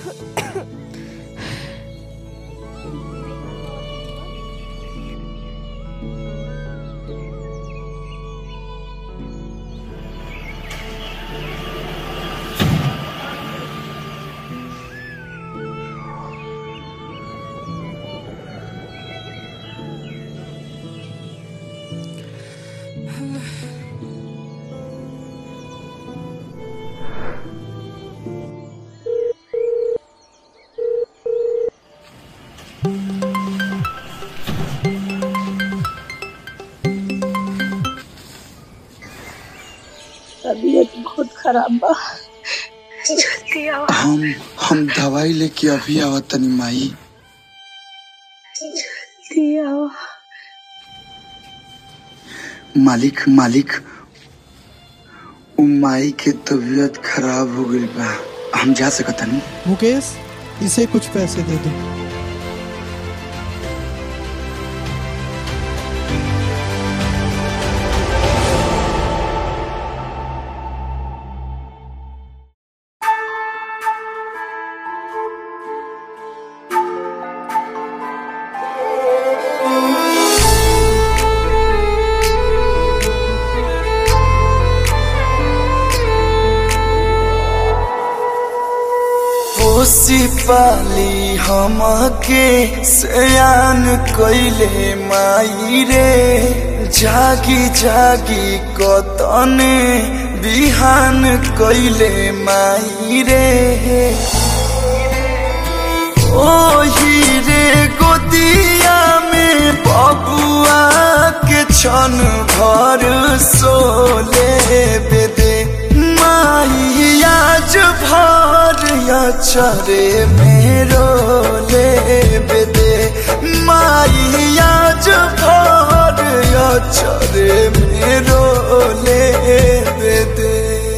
तबीयत बहुत खराब बा जल्दी आओ हम हम दवाई लेके अभी आवत तनी माई जल्दी आओ मालिक मालिक उ माई के तबीयत खराब हो गई बा हम जा सकत हनी मुकेश इसे कुछ पैसे दे दो पोसी पाली हमके सयान कइले माई रे जागी जागी कतने बिहान कइले माई रे ओही रे गोदिया में बबुआ के छन भर सोले बेदे माई आज भर या चरे मेरो ले बेदे माई आज भर या चरे मेरो ले बेदे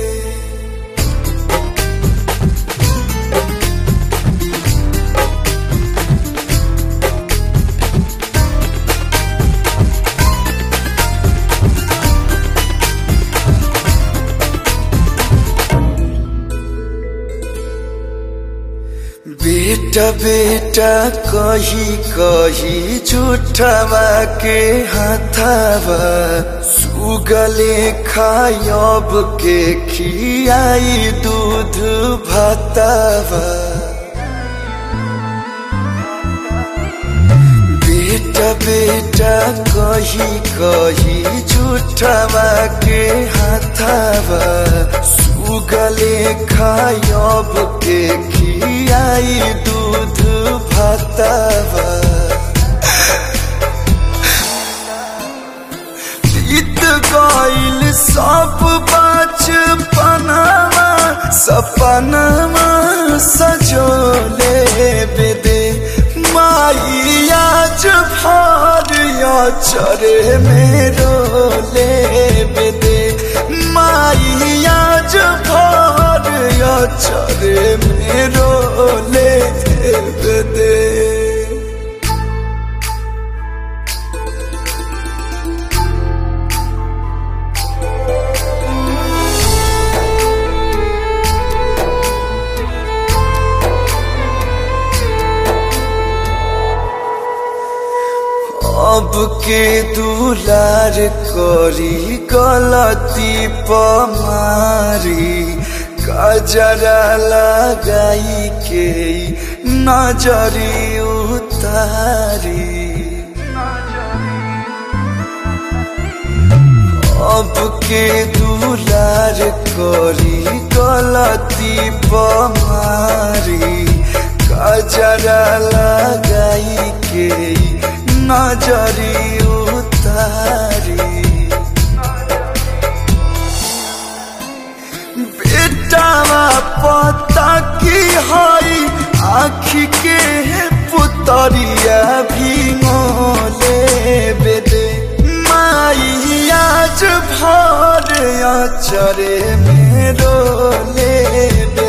बेटा बेटा कही कही झूठवा के हाथावा सुगले खायब के खियाई दूध भातावा बेटा बेटा कही कही झूठवा के हाथावा सुगले खायब के खियाई दूध भातावा बीत गईल सब बचपनवा सपनवा सजोले बेदे माई आज भर या चरे मेरो ले बेदे माई आज भर या चरे मेरो ले बेदे अब के दुलार करी गलती पमारी कजरा लगाई के नजरी उतारी अब के दुलार करी गलती पमारी कजरा लगाई के नजरी उतारी बेटावा पता की हई आखी के पुतरिया भी मोले बेदे माई आज भर चरे मेरो ले